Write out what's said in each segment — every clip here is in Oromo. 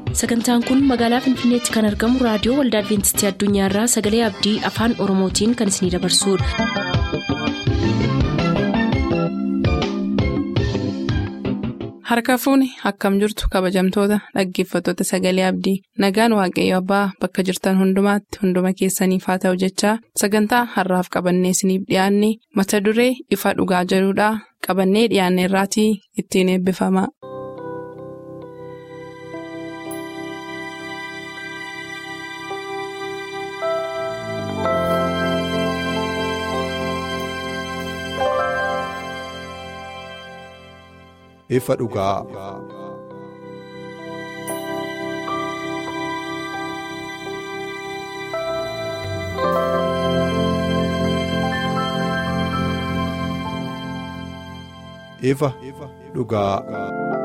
sagantaan kun magaalaa finfinneetti kan argamu raadiyoo waldaa adventistii addunyaarraa sagalee abdii afaan oromootiin kan isinidabarsudha. harka fuuni akkam jirtu kabajamtoota dhaggeeffattoota sagalee abdii nagaan waaqayyo abbaa bakka jirtan hundumaatti hunduma keessaniif haa ta'u jechaa sagantaa harraaf qabannee isiniif dhiyaanne mata duree ifa dhugaa jedhudhaa qabannee dhiyaanne irraatii ittiin eebbifama. ifa dhugaa. ifa dhugaa.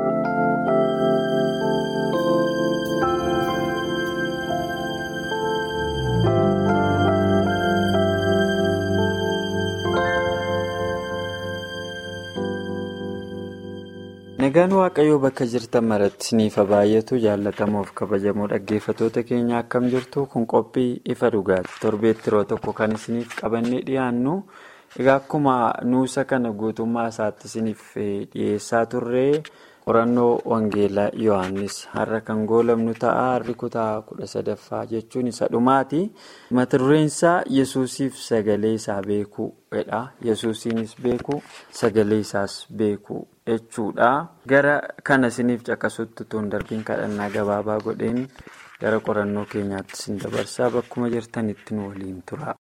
Nagaan Waaqayyoo bakka jirtan maratti isiniif baay'atu jaallatamoof kabajamoo dhaggeeffattoota keenya akkam jirtu kun qophii ifa dhugaati. Torbeetti yeroo tokko kan isiniif qabannee dhiyaannu egaa akkuma nuusa kana guutummaa isaatti isiniif dhiyeessaa turre qorannoo Wangeelaa Yohaannis har'a kan goolabnu ta'a. Har'i kutaa kudha sadaffaa jechuun isa dhumaati. Mata dureen isaa Yesuusiif sagalee isaa beekuudha. Yesuusiinis beeku sagalee isaas beeku. jechuudha gara kana isiniif caqasutti tun darbiin kadhannaa gabaabaa godheen gara qorannoo keenyaatti isin dabarsaa bakkuma jirtanitti nu waliin tura.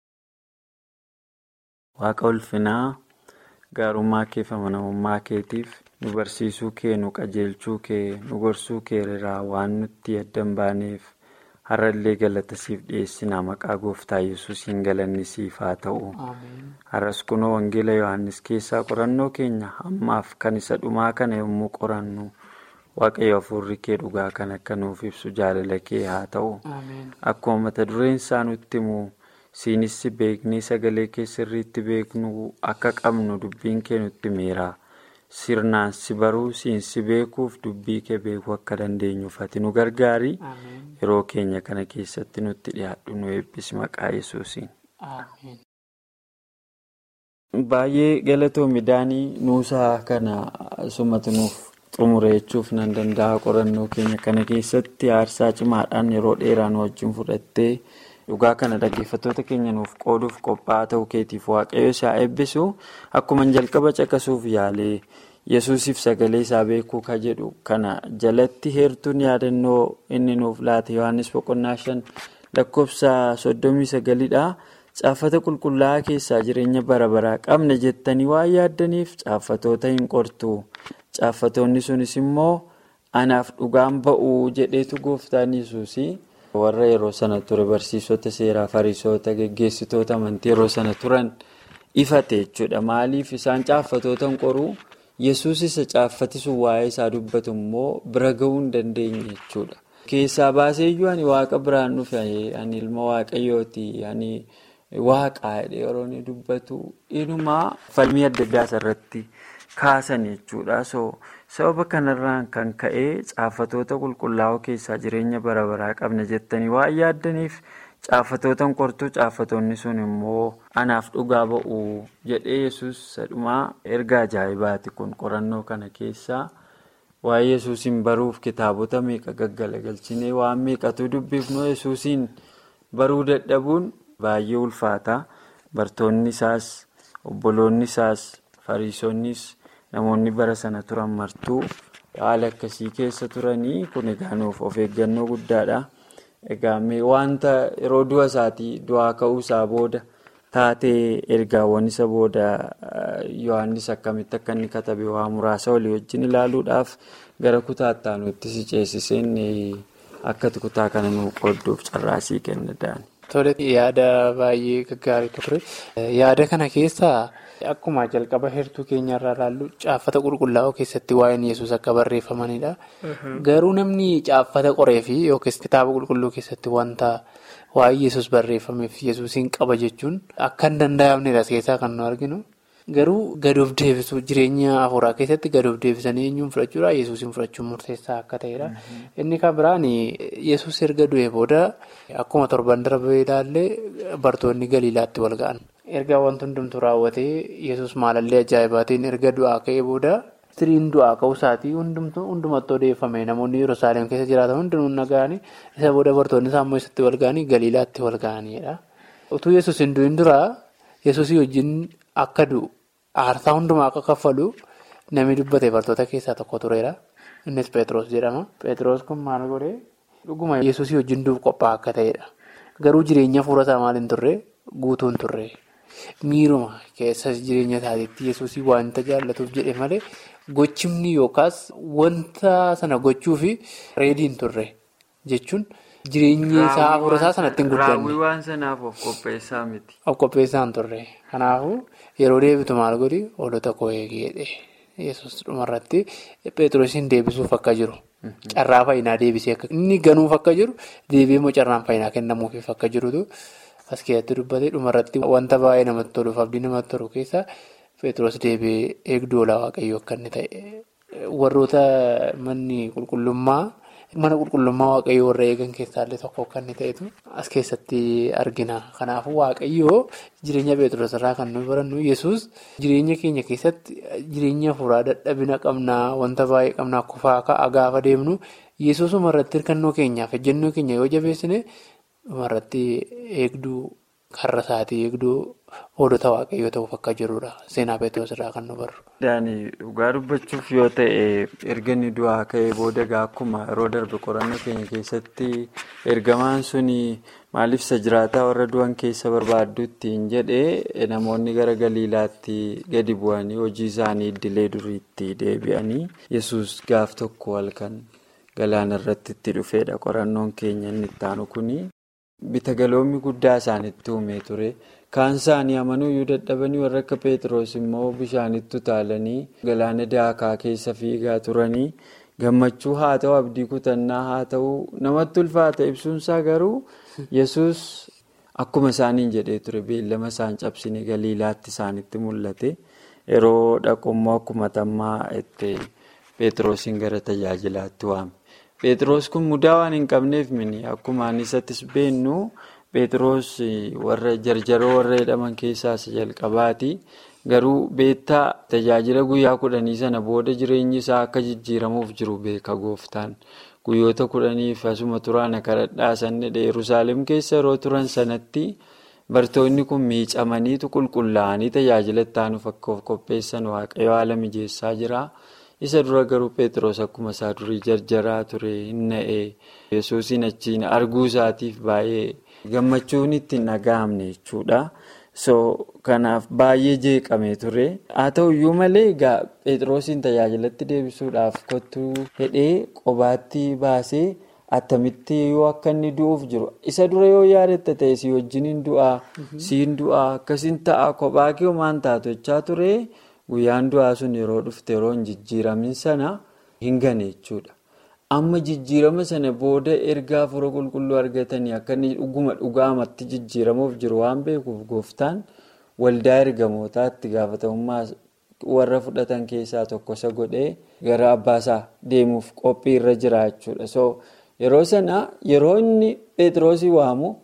waaqa ulfinaa gaarummaa kee fi amanamummaa keetiif nu barsiisuu kee nu qajeelchuu kee nu gorsuu kee irraa waan nutti addan baaneef har'allee galata siif dhiyeessinaa maqaa gooftaa yesuusiin galanni siif haa ta'u. har'as kunoo wangeela yohannis keessaa qorannoo keenya ammaaf kan isa dhumaa kana yommuu qorannu waaqayyo hafuurri kee dhugaa kan akka nuuf ibsu jaalala kee haa ta'u akkuma mata dureen isaa nutti himu siinis beeknee sagalee kee sirriitti beeknu akka qabnu dubbiin kee nutti himeera sirnaan si baruu siinsi beekuuf dubbii kee beekuu akka dandeenyuuf ati nu gargaari yeroo keenya kana keessatti nutti dhiyaadhu nu eebbisi maqaa yesuusiin. Baay'ee galatoo midhaanii nuusaa kana sumatu nuuf xumure jechuuf nan danda'a qorannoo keenya kana keessatti aarsaa cimaadhaan yeroo dheeraa nu wajjin fudhattee dhugaa kana dhaggeeffattoota keenya nuuf qooduuf qophaa'aa ta'uu keetiif waaqayyo isaa eebbisu akkuma jalqaba caqasuuf yaalee yesuusiif sagalee isaa beekuu ka jedhu kana jalatti heertuun yaadannoo inni nuuf laate yohannis boqonnaa shan lakkoofsa soddomii sagalidha. Caaffata qulqullaa'aa keessaa jireenya bara baraa qabna jettanii waan yaaddaniif caaffatoota hin qortu. Caaffatoonni sunis immoo anaaf dhugaan ba'uu jedheetu gooftaan yesuus warra yeroo sana ture barsiisota seeraa fariisota geggeessitoota amantii yeroo sana turan ifate jechuudha. Maaliif isaan caaffatoota hin qoruu yesuus isa caaffati sun waa'ee isaa dubbatu immoo bira ga'uu hin dandeenye jechuudha. Keessaa baaseeyyuu ani waaqa biraan dhufe ani ilma waaqayyooti ani. Waaqaa yeroo inni dubbatu inumaa falmii adda addaa asirratti kaasan jechuudha. Sababa kanarraan kan ka'e caaffatoota qulqullaa'oo keessaa jireenya bara baraa qabna jettanii waan yaaddaniif caaffatoota qortuu caaffatoonni sun immoo anaaf dhugaa ba'u jedhee yesus sadhumaa erga ajaa'ibaati kun qorannoo kana keessaa waa'ee yesuusiin baruuf kitaabota meeqa gaggalagalchinee waan meeqatu dubbifnu yesuusiin baruu dadhabuun. Baay'ee ulfaata bartoonni isaas obboloonni isaas fariisonnis namoonni bara sana turan martuu haala akkasii keessa turanii kun egaa nuuf of eeggannoo guddaadha. Egaa wanta yeroo du'a isaatii du'aa ka'uu isaa booda taatee ergaawwan isa booda yohannis akkamitti akka inni katabe waa muraasa walii wajjin ilaaluudhaaf gara kutaatti aanutti si ceesiseen akka kutaa kana nu qoodduuf carraasii kenna da'an. Tole yaada baay'ee gaggaarii ture. Yaada kana keessaa akkuma jalqaba heertuu keenyarraa ilaallu caaffata qulqullaa'oo keessatti waa'een yesus akka barreeffamanidha. Garuu namni caaffata qoree fi yookiis kitaaba qulqulluu keessatti wanta waa'ee yesus barreeffameef yesuusiin qaba jechuun akka hin danda'amnedha keessaa kan nu arginu. Garuu gad of deebisuu jireenya hafuuraa keessatti gad of deebisanii eenyuun fudhachuudha yesuusin fudhachuun murteessaa akka ta'edha. Inni kan biraan yesuus erga du'ee booda akkuma torban darbee ilaallee bartoonni galiilaatti wal ga'an. Erga wanti hundumtuu raawwatee yesus maalallee ajaa'ibaatiin erga du'aa ka'ee booda tiriin du'aa ka'uu isaatii hundumatti odeeffame namoonni yerusaalem keessa jiraatan hundinuu naga'anii isa booda bartoonni saammoo isatti wal ga'anii galiilaatti wal ga'aniidha. Utuu yesus hin du'in duraa yesusii wajjin akka du'u aarsaa hundumaa akka kaffalu namni dubbate bartoota keessaa tokko tureera. Innis Pheexroos jedhama. Pheexroos kun maal godhee dhuguma yesusii wajjin du'uuf qophaa'aa akka ta'edha. Garuu jireenya fuula isaa maal hin turre guutuu hin turre. Miiruma keessa jireenya isaatiitti yesuusii wanta jaallatuuf jedhe malee gochimni yookaas wanta sana gochuufi reedii hin turre jechuun jireenya isaa hafuura isaa sanatti hin guddanne. Raawwii waan sanaaf of qopheessaa miti. Of qopheessaa hin turre. Kanaafuu yeroo deebitu maal godhi hoolota koo eegeedhe. Yesus dhumarratti Pheexroosiin deebisuuf akka jiru. Carraa fayyinaa deebisee akka inni ganuuf akka jiru deebi'ee immoo carraan fayyinaa kennamuufiif akka jirutu. As keessatti dubbatee dhumarratti wanta baay'ee namatti toluuf abdii namatti tolu keessaa Pheexroos deebi'ee eegduu olaa waaqayyoo akka inni ta'e. Warroota manni qulqullummaa mana qulqullummaa waaqayyoo warra eegan keessaallee tokko akka inni ta'etu as keessatti argina. Kanaafuu waaqayyoo jireenya Pheexroos irraa kan nuyi barannu Yesuus jireenya keenya keessatti jireenya hafuuraa dadhabina qabnaa wanta baay'ee qabnaa kufaa ka'aa gaafa deemnu Yesuusuma irratti hirkannoo keenyaaf ejjennoo keenya yoo jabeessine. Dhumarratti eegduu karra isaatii eegduu hoolota waaqayyoo ta'uuf akka jirudha. Seenaa Pheexroos irraa kan nu barru. Daanii dhugaa dubbachuuf yoo ta'e erga inni du'aa ka'ee booda akkuma yeroo darbe qorannoo keenya keessatti ergamaan suni maaliif isa jiraataa warra du'an keessa barbaadduutti hin jedhee namoonni gara galiilaatti gadi bu'anii hojii isaanii idilee duriitti deebi'anii yesus gaaf tokko halkan galaana irratti itti dhufeedha qorannoon keenya inni itti aanu kuni. Bitagaloomni guddaa isaanitti uumee ture. Kaan isaanii amanuu iyyuu dadhabanii warra akka Pheexroos immoo bishaanitti utaalanii galaana daakaa keessa fiigaa turanii gammachuu haa ta'u abdii kutannaa haa ta'u namatti ulfaata ibsuunsaa garuu yesus akkuma isaaniin jedhee ture beellama isaan cabsine galiilaatti isaanitti mul'ate yeroo dhaqummoo akkuma tammaa itti Pheexroosiin gara tajaajilaatti waame. Pheexroos kun mudaa waan hin qabneef mini akkuma anisattis beennu Pheexroos warra jarjaroo warra jedhaman keessaa isa jalqabaati. Garuu beektaa tajaajila guyyaa kudhanii sana booda jireenyi isaa akka jijjiiramuuf jiru beeka gooftaan. Guyyoota kudhaniif asuma turaan kadhadhaa sanni Yerusaalem keessa yeroo turan sanatti bartoonni kun miicamaniitu qulqullaa'anii tajaajila itti aanuuf akka of qopheessan waaqayyo haala mijeessaa jira. Isa dura garuu Pheexroos akkuma isaa durii jarjaraa ture hin na'ee yesuusin achiin arguu isaatiif baay'ee gammachuun itti hin dhaga'amne jechuudha. So kanaaf baay'ee jeeqamee ture. Haa ta'uyyuu malee egaa Pheexroosiin tajaajilatti deebisuudhaaf kottuu hidhee qobaatti baasee attamitti yoo akka inni du'uuf jiru. Isa dura yoo yaadatta ta'e si wajjin hin du'aa, siin du'aa, akkasiin ta'a kophaa kee homaan taatu jechaa ture. Guyyaan du'aa sun yeroo dhufte yeroo hin jijjiiramin sana hin gane jechuudha. Amma jijjiirama sana booda ergaa hafuura qulqulluu argatanii akka inni dhuguma dhugaamatti jijjiiramuuf jiru waan beekuuf gooftaan waldaa ergamootaatti gaafatamummaa warra fudhatan keessaa tokko isa godhee gara abbaasaa deemuuf qophii irra jira jechuudha. So yeroo sana yeroo inni Pheexroosii waamu.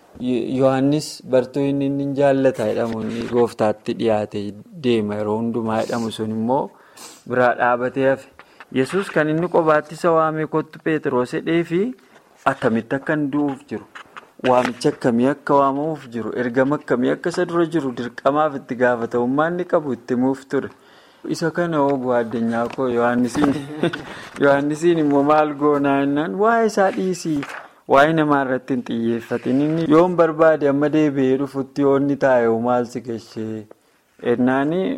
Yohaannis bartuu inni inni jaallata jedhamu inni gooftaatti dhiyaate deema yeroo hundumaa jedhamu sun immoo biraa dhaabatee hafe. Yesus kan inni qobaatti isa waamee kottu Pheexroos jedhee fi akkamitti akka inni du'uuf jiru. Waamicha akkamii akka waamamuuf jiru. Ergama akkamii akka isa dura jiru dirqamaaf itti gaafatamummaa inni qabu itti himuuf ture. Isa kana ooguu addunyaa koo Yohaannisiin immoo maal goonaa jennaan waa'ee isaa dhiisii. Waa'ee namaa irratti hin xiyyeeffatin inni yoon barbaade amma deebi'ee dhufutti yoo inni taa'e maal si gashee ennaanii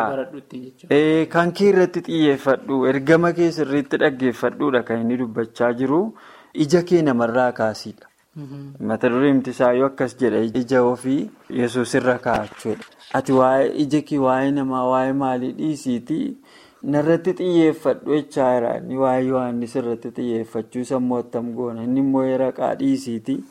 kan kee irratti xiyyeeffadhu ergama kee sirriitti dhaggeeffadhuudha kan inni dubbachaa jiru ija kee namarraa kaasiidha. Mata dureen isaa yoo akkas jedha ija ofii yesuus irra kaa'achuudha. Ati waa'ee ija kee waa'ee namaa waa'ee maalii dhiisiitii. Narratti xiyyeeffadhu jechaa jira. Inni waa'ee Yohaannis irratti xiyyeeffachuu sammuu attam goona. Inni immoo raqaa dhiisiiti.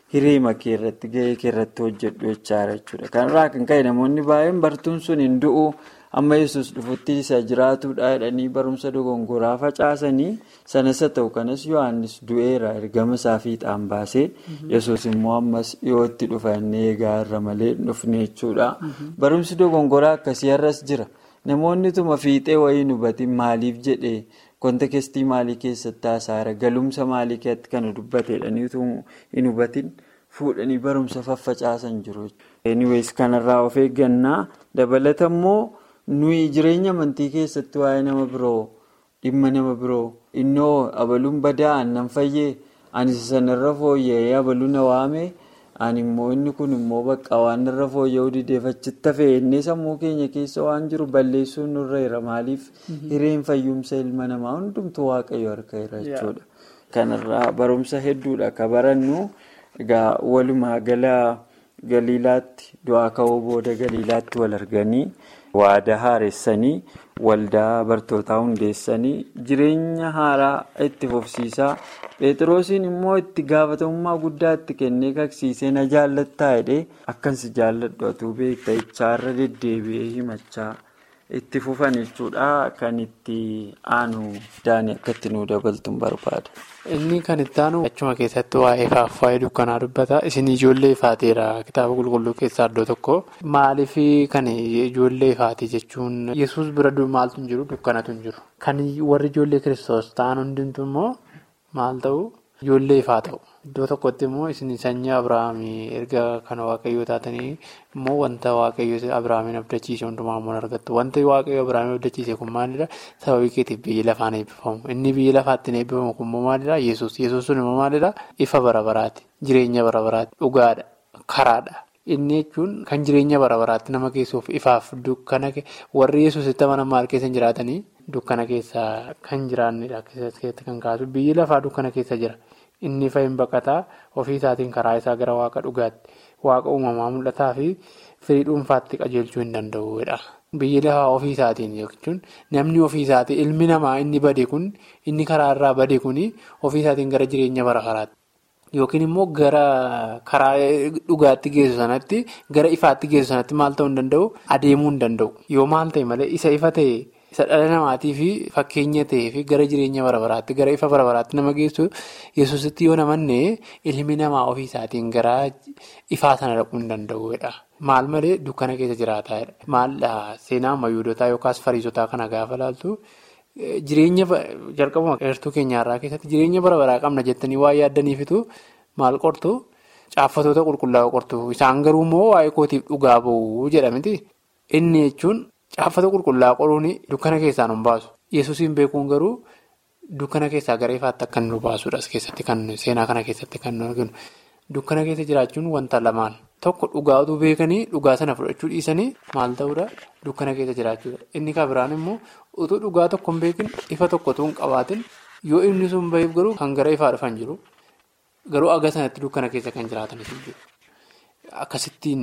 hiree makee irratti gahee kee irratti hojjedhu jechaadha jechuudha. Kanarraa kan ka'e namoonni baay'een bartuun sun hin du'u amma yesus dhufutti isa jiraatudha jedhanii barumsa dogongoraa facaasanii sanas haa ta'u kanas yohannis du'eera ergama isaa fiixaan baasee yesus immoo ammas dhiyootti dhufa inni eegaa irra malee dhufne jechuudha. Barumsi dogongoraa akkasii har'as jira. Namoonni tuma fiixee wayii hin hubatin maaliif jedhee kontekestii maalii keessatti haasaara galumsa maalii keessatti kana dubbateedhaniitu hin hubatin fuudhanii barumsa faffacaasan jiru. Anyways kanarraa of eeggannaa dabalata immoo nuyi jireenya amantii keessatti waa'ee nama biroo dhimma nama biroo innoo abaluun badaa aannan fayyee ani sanarra fooyya'ee abaluu na waame. ani immoo inni kun immoo bakka waan irra fooyya'uu dideeffachitti hafee inni sammuu keenya keessa waan jiru balleessuun nurra jira maaliif hireen fayyumsa ilma namaa hundumtuu waaqayyo harka jira jechuudha. Kanarraa barumsa hedduudha akka barannu egaa walumaa gala galiilaatti du'aa ka'uu booda galiilaatti wal arganii waadaa haaressanii waldaa bartootaa hundeessanii jireenya haaraa itti fufsiisaa. Pheexroosiin immoo itti gaafatamummaa guddaa itti kennee kaksiisee na jaallattaa jedhee akkansi jaalladhu atuu beekta ichaarra deddeebi'ee himachaa itti fufan jechuudha kan itti aanu daanii akka itti nuu dabaltuun barbaada. Inni kan itti aanu achuma keessatti waa'ee faayee dukkanaa dubbata. Isin ijoollee ifaateera kitaaba qulqulluu keessaa iddoo tokko. Maaliif kan ijoollee ifaate jechuun yesus bira maaltu hin jiru dukkanatu hin jiru. Kan warri ijoollee kiristoos ta'an hundumtu immoo. Maal ta'u ijoollee ifaa ta'u iddoo tokkotti immoo isin sanyii Abiraamii erga kana waaqayyoo taatanii immoo wanta waaqayyoo Abiraamiin abdachiise hundumaa immoo argattu wanti waaqayyoo Abiraamiin abdachiise kun maalidha sababii keetiif biyyi lafaan eebbifamu inni biyyi lafaatti eebbifamu kun immoo maalidha yesus yesus sun immoo maalidha ifa bara baraati jireenya bara baraati dhugaadha karaadha. Inni jechuun kan jireenya bara baraatti nama geessuuf ifaaf dukkana warri yesusitti amanan maal keessa jiraatanii dukkana keessa kan jiraannidha keessatti kan kaasu biyyi lafaa dukkana keessa jira inni fa'iin baqataa ofii isaatiin karaa isaa gara waaqa dhugaatti waaqa uumamaa mul'ataa fi firii dhuunfaatti qajeelchuu hin danda'udha. Biyyi lafaa ofii isaatiin jechuun namni ofii isaatii ilmi namaa inni bade kun inni karaa irraa bade kun ofii isaatiin gara jireenya bara baraatti. Yookiin immoo gara karaa dhugaatti geessu sanatti gara ifaatti geessu sanatti maal ta'uu hin danda'u adeemuu hin danda'u. Yoo maal ta'e malee isa ifa ta'e isa dhala namaatii fi fakkeenya ta'ee fi gara jireenya bara baraatti gara ifa bara baraatti nama geessu yesusitti yoo namanne ilmi namaa ofii isaatiin gara ifaa sana dhaquu hin danda'udha. Maal malee dukkana keessa jiraataadha. Maal seenaa ammayyoodotaa yookaas fariisotaa kana gaafa laaltu. Jireenya jalqabuma eertuu keenyarraa keessatti jireenya bara baraa qabna jettanii waa yaaddaniifitu maal qortu caaffatoota qulqullaa'oo qortu isaan garuu immoo waa'ee kootiif dhugaa ba'uu jedhamti. Inni jechuun caaffata qulqullaa'oo qoruun dukkana keessaa nu baasu. Yesuusiin beekuun garuu dukkana keessaa gara ifaatti akka nu baasudha as keessatti kan seenaa kana keessatti kan nu arginu. Dukkana keessa jiraachuun wanta lamaan tokko dhugaa utuu beekanii dhugaa sana fudhachuu dhiisanii maal ta'uudha dukkana keessa jiraachuudha. Inni kan biraan immoo utuu dhugaa tokko hin beekin ifa tokko utuu hin qabaatin yoo inni sun baheef garuu kan gara ifaa dhufan jiru garuu aga sanatti dukkana keessa kan jiraatanis jiru. Akkasittiin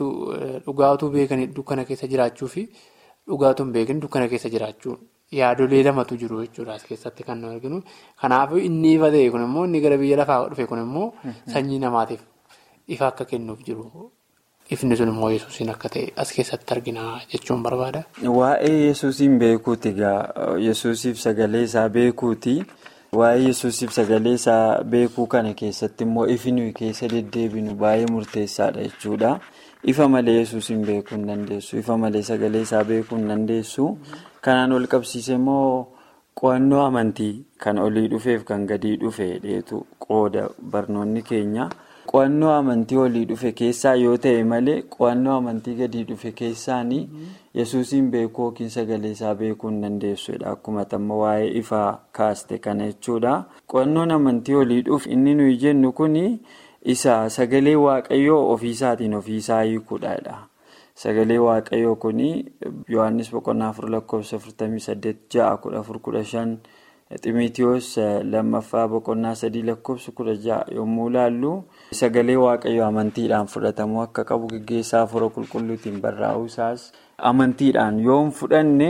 dhugaa utuu beekanii dukkana keessa jiraachuu fi dhugaa utuu hin beekin dukkana keessa jiraachuu yaadolee lamatu jiru jechuudha as keessatti kan nu arginu. Kanaafuu inni ifa ta'e kun immoo inni gara biyya lafaa dhufe kun immoo sanyii namaatiif ifa akka kennuuf jiru. Ifni sun immoo yesuusiin akka ta'e as keessatti argina jechuun barbaada. Waa'ee yesuusiin beekuuti egaa yesuusiif sagalee isaa beekuuti. Waa'ee yesuusiif sagalee isaa beekuu kana keessatti immoo ifi nuyi keessa deddeebinu baay'ee murteessaadha jechuudha. Ifa malee yesuusiin beekuu hin dandeessu. Ifa malee sagalee isaa beekuu hin dandeessu. Kanaan wal qabsiise immoo qo'annoo amantii kan olii dhufeef kan gadii dhufe dheetu qooda barnoonni keenya. Qo'annoo amantii olii dhufe keessaa yoo ta'e malee qo'annoo amantii gadii dhufe keessaanii yesuusiin beekuu yookiin sagalee isaa beekuu hin dandeessudha. Akkuma tamma waa'ee ifaa kaaste kana jechuudha. Qo'annoon amantii olii dhufe inni nuyi jennu kuni isa sagalee waaqayyoo ofiisaatiin ofiisaa hiikuudha. Sagalee waaqayyoo kuni Yohaannis boqonnaa afur lakkoofsa afurtamii saddeet ja'a kudha afur kudha shan Ximitiyoos lammaffaa boqonnaa sadii lakkoofsa kudha ja'a yommuu ilaallu sagalee waaqayyoo amantiidhaan fudhatamuu akka qabu gaggeessaa afura qulqulluutiin barraa'uu isaas amantiidhaan yoo hin fudhanne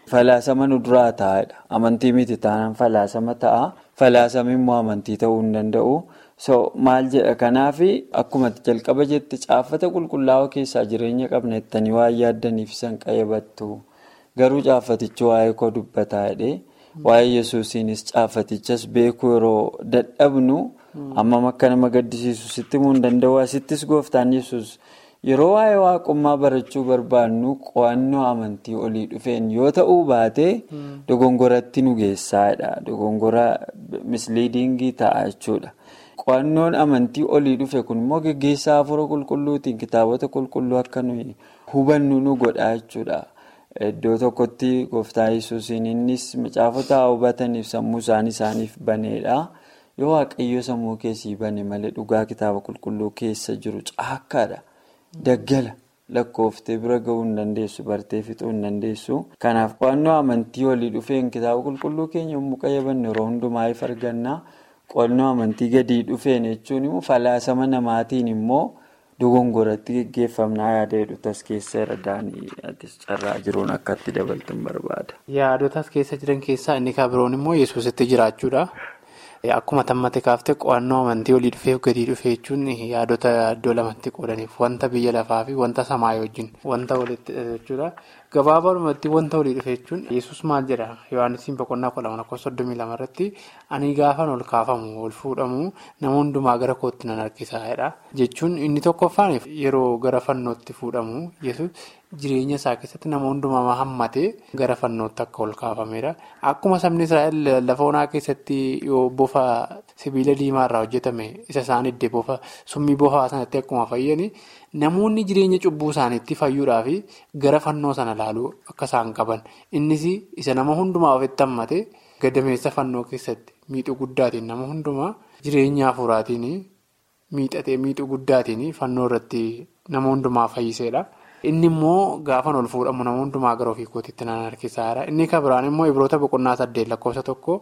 falaasama nu duraa taa'edha. Amantii miti taanaan falaasama ta'a. Falaasama immoo amantii ta'uu hin danda'u. So maal jedha kanaaf akkuma jalqaba jette caaffata qulqullaa'oo keessaa jireenya qabna jettanii waan yaaddaniif isaan qayyabattu. Garuu caaffatichi waa'ee koo dubbataa jedhee waa'ee yesuusiinis caaffatichas beekuu yeroo dadhabnu ammam akka nama gaddisiisu sitti himuu hin danda'u. Asittis gooftaan yesus yeroo waa'ee waaqummaa barachuu barbaadnu qo'annoo amantii olii dhufeen yoo ta'uu baate dogongoratti nu geessaadha. Dogongora misliidingii ta'a jechuudha. Qo'annoon amantii olii dhufe kun immoo geggeessaa hafuura qulqulluutiin kitaabota qulqulluu akka nuyi hubannu nu godha jechuudha. Iddoo tokkotti gooftaa yesuusiin innis macaafota hubataniif sammuu isaanii isaaniif baneedha. Yoo waaqayyo sammuu keessii bane malee dhugaa kitaaba qulqulluu keessa jiru caakkaadha. Daggala lakkooftee bira gahuu hin dandeessu bartee fixuu hin dandeessu. Kanaaf qo'annoo amantii olii dhufeen kitaaba qulqulluu keenya yommuu qayyabannu yeroo hundumaa if arganna. Qo'annoo amantii gadi dhufeen jechuun immoo falaasama namaatiin immoo dogongoratti geggeeffamnaa yaada hedduutas keessa irra daanii carraa jiruun akkatti dabaltuun barbaada. Yaadotas keessa jiran keessaa inni kan biroon immoo yesuusitti jiraachuudha. Akkuma tammate kaaftee qo'annoo amantii olii dhufee gadi dhufee jechuun yaadota iddoo lamatti qoodaniif wanta biyya lafaa fi wanta samaa wajjin wanta walitti jechuudha. Gabaabumatti wanta olii dhufee jechuun yesus maal jedha Yohaannisiin boqonnaa kudha lama lakkoofsa soddomii lama irratti ani gaafan ol kaafamu ol fuudhamu nama hundumaa gara kootti nan harkisaadha jechuun inni tokkoffaan yeroo gara fannootti fuudhamu yesus jireenya isaa keessatti nama hundumaa hammatee gara fannootti akka ol kaafamedha. Akkuma sabni Israa'el lafa onaa keessatti yoo bofa sibiila diimaa irraa hojjetame isa isaan iddee bofa summii bofaa sanatti akkuma fayyani namoonni jireenya cubbuu isaaniitti fayyuudhaaf gara fannoo sana ilaaluu akka isaan qaban innis isa nama hundumaa ofitti hammate gadameessa fannoo keessatti miixuu guddaatiin nama hundumaa jireenya hafuuraatiin miixatee miixuu guddaatiin fannoo irratti nama hundumaa fayyiseedha. Inni immoo gaafan ol fuudhamu nama hundumaa gara ofii kootiitti nan harkisaadha. Inni kan biraan immoo Ibroota boqonnaa saddeet lakkoofsa tokko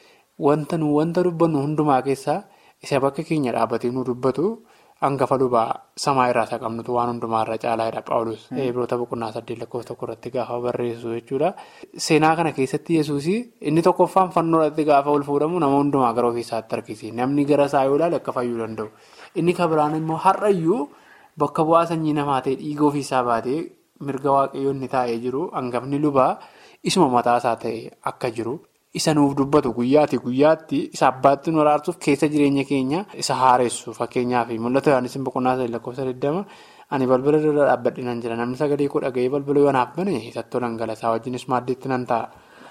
wanta nu wanta dubbannu hundumaa keessaa isa bakka keenya dhaabbatee nu dubbatu hangafa lubaa samaa irraa isa qabnutu waan hundumaarra caalaadha Paawulos. Ibroota boqonnaa saddeet lakkoofsa tokko irratti gaafa barreessu jechuudha. Seenaa kana keessatti yesuus inni tokkoffaan fannoo irratti gaafa ol fuudhamu nama hundumaa gara ofii isaatti harkise. Namni gara isaa yoo ilaale akka fayyuu danda'u. Inni kan biraan immoo har'ayyuu. Bakka bu'aa sanyii namaa ta'e dhiiga ofiisaa baatee mirga waaqayyoonni taa'ee jiru hangafni lubaa isuma mataasaa ta'e akka jiru isa nuuf dubbatu guyyaatti guyyaatti isa abbaatti nu araarsuuf keessa jireenya keenya isa haaressu fakkeenyaaf mul'ata Yohaannis boqonnaa sadii lakkoofsa 20 ani balbala dura dhaabbadhinaan jira namni sagalee koo dhaga'ee balbala yoo naaf bane isattoo dhangalasaa wajjinis maaddeetti nan ta'a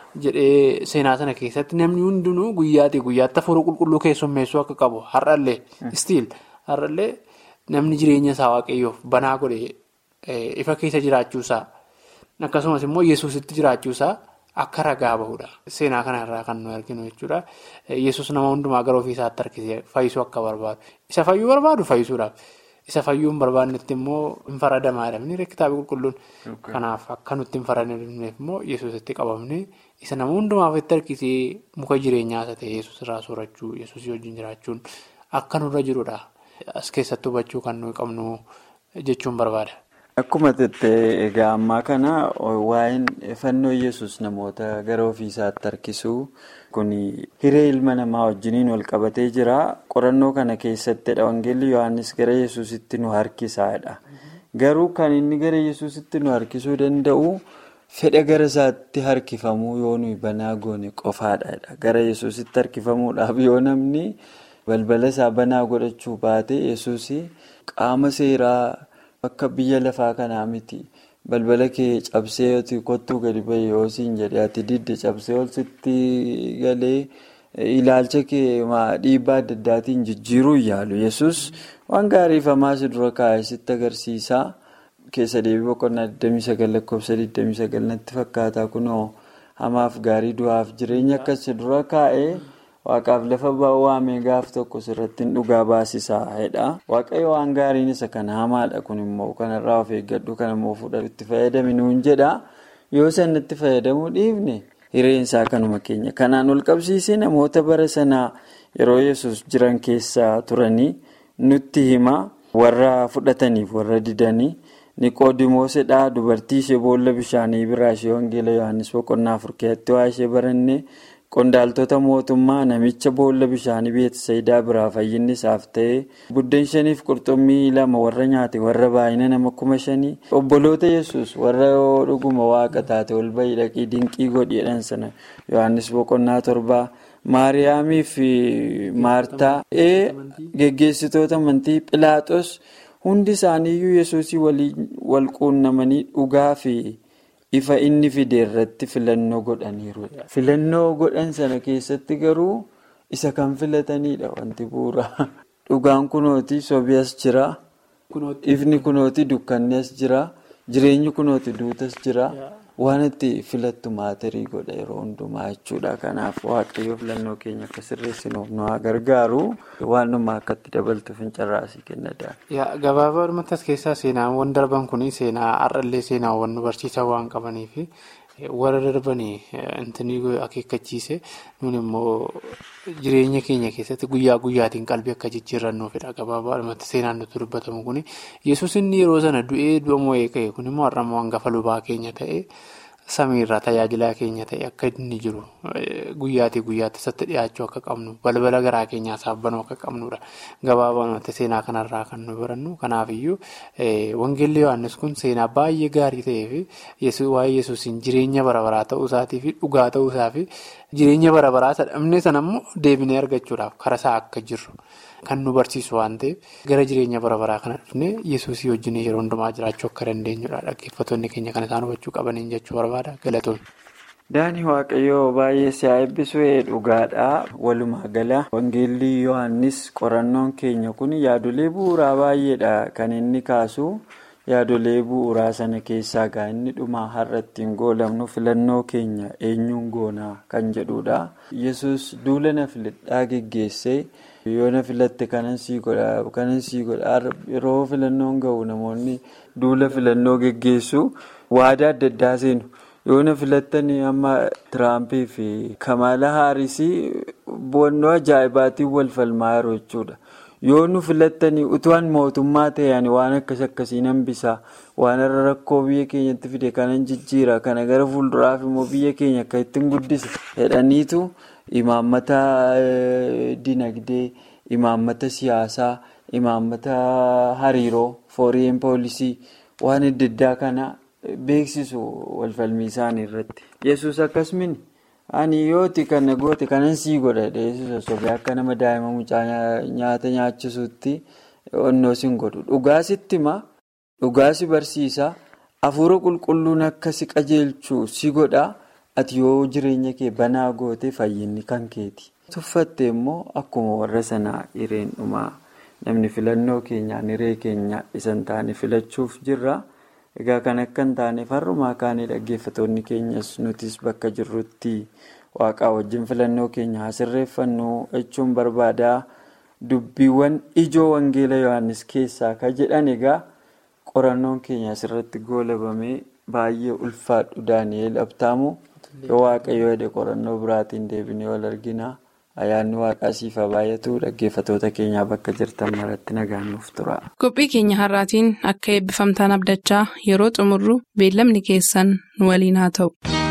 jedhee seenaa sana keessatti namni hundinuu guyyaatti guyyaatti hafuura qulqulluu keessummeessuu akka qabu har'allee istiil har'allee. Namni jireenya isaa waaqayyoof banaa godhe ifa keessa jiraachuusaa akkasumas immoo yesuusitti jiraachuusaa akka ragaa bahudha. Seenaa kanarraa kan nu arginu jechuudha. Yesuus nama hundumaa gara ofiisaatti harkisee fayyisuu akka barbaadu. Isa fayyuu barbaadu fayyisuudhaaf. Isa fayyuu hin barbaannetti immoo hin faradamaadha. Inni kitaaba qulqulluun. Kanaaf akka nutti hin faradamneef immoo yesuusitti qabamne isa nama hundumaa ofitti harkisee muka jireenyaa isa ta'e yesuus irraa soorachuu yesuusii wajjin jiraachuun akka nurra jirudha. As keessatti hubachuu kan nuyi qabnu jechuun barbaada. Akkuma jettee egaa ammaa kana waa'een fannoo yesus namoota gara ofiisaatti harkisuu kun hiree ilma namaa wajjiniin wal qabatee jira. Qorannoo kana keessattidha. Wangeelli Yohaannis gara yesusitti nu harkisaadha. Garuu kan inni gara yesusitti nu harkisuu danda'u fedha gara isaatti harkifamuu yoo nuyi banaa goone qofaadha. Gara yesusitti harkifamuudhaaf yoo namni. balbala isaa banaa godhachuu baate yesuus qaama seeraa akka biyya lafaa kanaa miti balbala kee cabsee kottuu gadi bahee yoo siin jedhee ati didde cabsee ol sitti galee ilaalcha kee dhiibbaa adda addaatiin jijjiiruu yaalu yesus waan gaariifamaa si dura kaa'ee sitti agarsiisaa keessa deebii boqonnaa 29 lakkoofsa 29 natti fakkaataa kunoo hamaaf gaarii du'aaf jireenya akkas si dura kaa'ee. Waaqaaf lafa waamee gaaf tokko sirratti dhugaa baasisaa jedha. Waaqayyo waan gaariin isa kana hamaadha kun immoo kanarraa of eeggadhu kan immoo fuudhatu itti fayyadamuun jedha. Yoo san itti fayyadamuu dhiifne hireensaa kanuma keenya. Kanaan ol qabsiisee namoota bara sanaa yeroo yesus jiran keessa turanii nutti hima warra fudhataniif warra didanii niqoodimoosidha dubartii ishee boolla bishaanii biraa ishee wangeela yohaannis boqonnaa afur keessatti waa ishee baranne qondaaltota mootummaa namicha boolla bishaanii beetisayidaa biraa fayyinni isaaf ta'e buddeen shaniif qurxummii lama warra nyaate warra baay'ina nama kuma shanii obboloota yesus warra dhuguma waaqa taate ol bahii dhaqii dinqii godhiidhaan sana yohaannis boqonnaa torbaa. maariyaamii fi maartaa ee geggeessitoota amantii philaaxos hundi isaaniiyyuu yesuusii waliin wal quunnamanii dhugaa fi ifa inni fide irratti filannoo godhaniiru. filannoo godhan sana keessatti garuu isa kan filatanidha wanti bu'uura dhugaan kunooti sobii as jira ifni kunooti dukkanni as jira jireenyi kunooti duutas jira. waan itti filattu maatirii godha yeroo hundumaa jechuudha kanaaf waaqayyo filannoo keenya akka sirreessinuuf nu haa gargaaru waanuma akkatti dabaltu fincarraasii kenna gabaabaa as keessaa seenaawwan darban kun seenaa har'allee seenaawwan nu barsiisan waan qabaniif warra darbanii intinii akeekkachiise nun immoo jireenya keenya keessatti guyyaa guyyaatiin qalbii akka jijjiirrannuufidha gabaabaa seenaan nutti dubbatamu kun yesus inni yeroo sana du'ee du'a moo'ee ka'e kun immoo har'ammoo hangafa lubaa keenya ta'e samiirraa tajaajilaa keenya ta'e akka inni jiru guyyaatii guyyaatti isatti dhiyaachuu akka qabnu balbala garaa keenyaa saabbanuu akka qabnudha gabaabaa seenaa kanarraa kan nu barannu kanaafiyyuu wangeelli yohaannis kun seenaa baay'ee gaarii ta'ee fi waa'ee yesuusiin jireenya barabaraa ta'uu isaatii fi dhugaa ta'uu isaa fi jireenya barabaraa sadhamne sanammoo deebinee argachuudhaaf karaa isaa akka jirru kan nu barsiisu waan ta'eef gara jireenya barabaraa kana dhufnee yesuusii wajjin yeroo hundumaa jiraachuu akka dandeenyudha dhaggeeffattoonni keenya kan isaan hubachuu qabaniin jechuu barbaada galatoon. Daanii waaqayyoo baay'ee si'aa eebbisuu dhugaadha. Walumaa gala wangeelli Yohaannis qorannoon keenya kun yaadolee bu'uuraa baay'eedha kan inni kaasu. Yaadolee bu'uuraa sana keessaa gaa inni dhumaa har'a ittiin goolabnu filannoo keenya eenyuun goonaa kan jedhudha. Yesus duula na filadhaa geggeessee yoo na filatte kanan sii godha yeroo filannoon gahu namoonni duula filannoo geggeessu waadaa adda addaa seenu. yoo na filattanii amma tiraampii fi kamaala haarisii bu'annoo ajaa'ibaatiin wal falmaa jiru jechuudha yoo nu filattanii utuwaan mootummaa ta'an waan akkas akkasii nan bisaa waan irra rakkoo biyya keenyatti fide kanan jijjiira kana gara fuulduraaf immoo biyya keenya akka ittiin guddise jedhaniitu imaammata dinagdee imaammata siyaasaa imaammata hariiroo fooriin poolisii waan adda addaa kana. Beeksisu walfalmii isaanii irratti. Yesus akkasumas ani yooti kana goote kanan sii godha dheessisa sobee akka nama daa'ima mucaa nyaata nyaachisuutti onnoo siin godhu. Dhugaasitti himaa dhugaasi barsiisaa hafuura qulqulluun akka si qajeelchu si godha ati yoo jireenya kee banaa goote fayyinni kan keeti. Tuffatte immoo akkuma warra sanaa hireen dhumaa namni filannoo keenyaan hiree keenya isan taane filachuuf jirra. Egaa kan akka hin taaneef har'umaa kaanii dhaggeeffatoonni keenyas nutis bakka jirrutti waaqaa wajjin filannoo keenya haa sirreeffannu jechuun barbaada. Dubbiiwwan ijoo wangeela Yohaannis keessaa kan jedhan egaa qorannoon keenya asirratti goolabamee baay'ee ulfaadhu Daani'eel Abtaamu yoo waaqayyo jedhe qorannoo biraatiin deebinee wal argina. Ayyaanni waaqaa siif haa baay'atu dhaggeeffatoota keenyaa bakka jirtan maratti nagaan nuuf tura. Qophii keenya har'aatiin akka eebbifamtaan abdachaa yeroo xumurru beellamni keessan nu waliin haa ta'u.